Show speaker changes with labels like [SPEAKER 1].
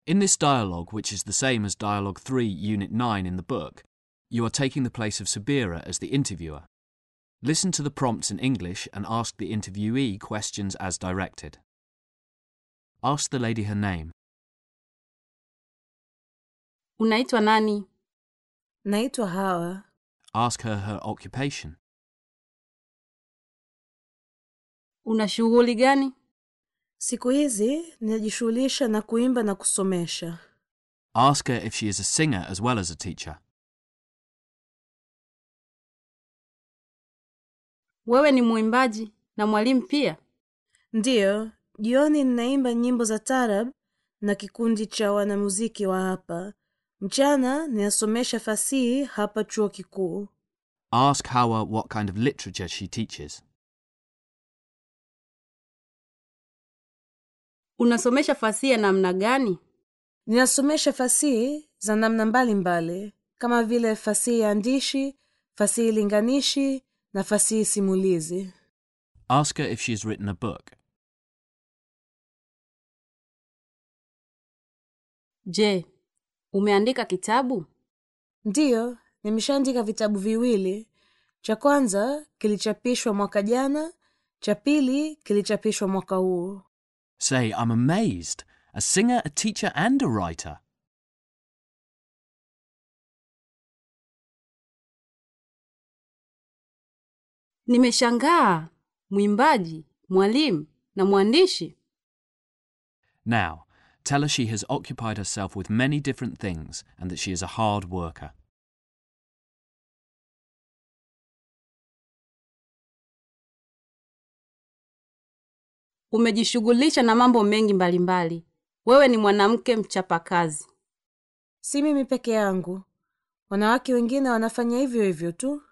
[SPEAKER 1] In this dialogue, which is the same as Dialogue 3, Unit 9 in the book, you are taking the place of Sabira as the interviewer. Listen to the prompts in English and ask the interviewee questions as directed. Ask the lady her name.
[SPEAKER 2] Unaitwa nani?
[SPEAKER 3] Naitwa Hawa.
[SPEAKER 1] Ask her her occupation.
[SPEAKER 2] Una shughuli gani?
[SPEAKER 3] Siku hizi ninajishughulisha na kuimba na kusomesha.
[SPEAKER 1] Ask her if she is a singer as well as a teacher.
[SPEAKER 2] Wewe ni mwimbaji na mwalimu pia?
[SPEAKER 3] Ndiyo, jioni ninaimba nyimbo za tarab na kikundi cha wanamuziki wa hapa. Mchana ninasomesha fasihi hapa chuo kikuu.
[SPEAKER 1] Ask Hawa what kind of literature she teaches.
[SPEAKER 2] Unasomesha fasihi ya namna gani?
[SPEAKER 3] Ninasomesha fasihi za namna mbalimbali kama vile fasihi ya andishi, fasihi linganishi na fasihi simulizi.
[SPEAKER 1] Ask her if she has written a book.
[SPEAKER 2] Je, umeandika kitabu?
[SPEAKER 3] Ndiyo, nimeshaandika vitabu viwili. Cha kwanza kilichapishwa mwaka jana, cha pili kilichapishwa mwaka huu.
[SPEAKER 1] Say, I'm amazed. A singer, a teacher, and a writer.
[SPEAKER 2] Nimeshangaa. Mwimbaji, mwalimu na mwandishi.
[SPEAKER 1] Now, tell her she has occupied herself with many different things and that she is a hard worker.
[SPEAKER 2] Umejishughulisha na mambo mengi mbalimbali. Wewe ni mwanamke mchapakazi.
[SPEAKER 3] Si mimi peke yangu, wanawake wengine wanafanya hivyo hivyo tu.